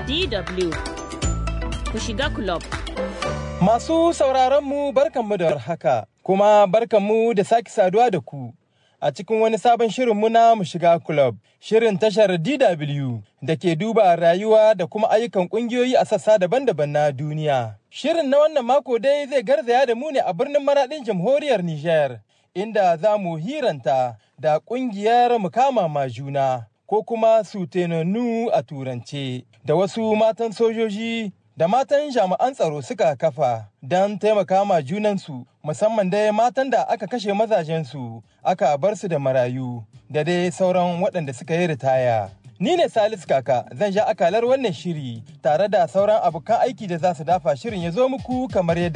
DW ku shiga club. Masu sauraronmu barkanmu da warhaka, kuma barkanmu da sake saduwa da ku a cikin wani sabon shirinmu na mu shiga club, shirin tashar DW da ke duba rayuwa da kuma ayyukan ƙungiyoyi a sassa daban-daban na duniya. Shirin na wannan mako dai zai garzaya da mu ne a birnin maraɗin jamhuriyar Nijar, inda za mu hiranta da ƙungiyar mukama ma juna. ko kuma sutenanu a turance da wasu matan sojoji da matan jami'an tsaro suka kafa don taimaka ma junansu musamman dai matan da aka kashe mazajensu aka bar su da marayu da dai sauran waɗanda suka yi ritaya. Ni ne Salisu Kaka zan sha akalar wannan shiri tare da sauran abokan aiki da za su dafa shirin ya zo muku kamar yadda